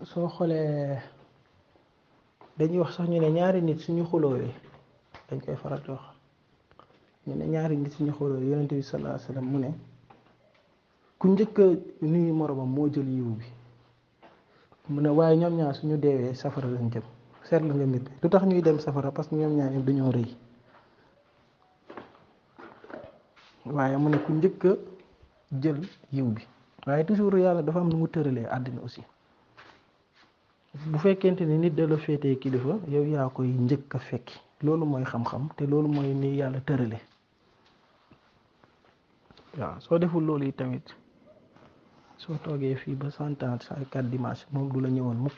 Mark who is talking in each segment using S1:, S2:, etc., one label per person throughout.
S1: soo xoolee dañuy wax sax ñu ne ñaari nit suñu xuloowee dañ koy faral di wax ñu ne ñaari nit suñu xuloowee yonent bi sallallahu alayhi wasallam mu ne ku njëkk a nuyu moromam moo jël yiw bi mu ne waaye ñoom ñaar suñu deewee safara lañ jëm seetlu nga mbir lu tax ñuy dem safara parce que ñoom ñaar ñëpp dañoo rëy waaye mu ne ku njëkk a jël yiw bi waaye toujours yàlla dafa am nu mu tëralee àddina aussi bu fekkente ni nit da la féetee kilifa yow yaa koy njëkk a fekki loolu mooy xam-xam te loolu mooy ni yàlla tërale waaw soo deful loolu yi tamit soo toogee fii ba cent ans sa quatre dimanche moom du la ñëwoon mukk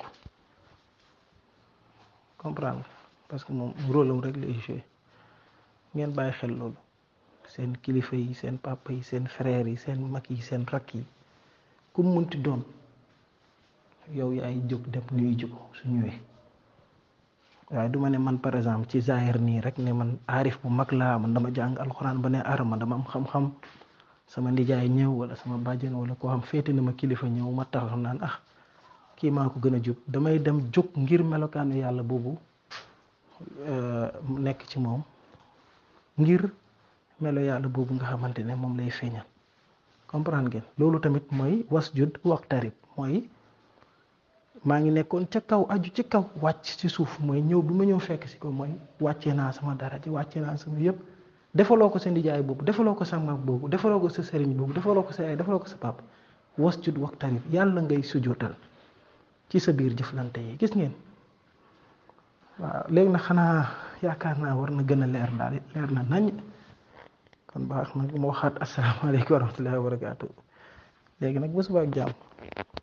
S1: comprendre parce que moom rôle am rek lay joué ngeen bàyyi xel loolu seen kilifa yi seen papa yi seen frères yi seen mag yi seen rakk yi ku mu munti doon yow yaay jóg dem nuyu ji ko su ñëwee waaye du ma ne man par exemple ci zahir nii rek ne man aarif bu mag laa man dama jàng alxuraan ba ne arama dama am xam-xam sama ndijaay ñëw wala sama bàjjen wala koo xam féete na ma kilifa ñëw ma taxaw naan ah kii maa ko gën a jub damay dem jóg ngir melokaanu yàlla boobu nekk ci moom ngir melo yàlla boobu nga xamante ne moom lay feeñal comprendre ngeen loolu tamit mooy wasjud waqtarib mooy maa ngi nekkoon ca kaw aju ci kaw wàcc ci suuf mooy ñëw bi ma ñëw fekk si ko mooy wàccee naa sama dara ji wàccee naa sama yëpp defaloo ko sa ndijaay boobu defaloo ko sa mag boobu defaloo ko sa sëriñ boobu defaloo ko sa yaay defaloo ko sa papa wasjud waqtarib yàlla ngay sujootal ci sa biir jëflante yi gis ngeen waaw léegi nag xanaa yaakaar naa war na gën a leer daal leer na nañ kon baax na ma waxaat asalaamaaleykum wa rahmatullahi wa barakaatu léegi nag ba suba ak jàmm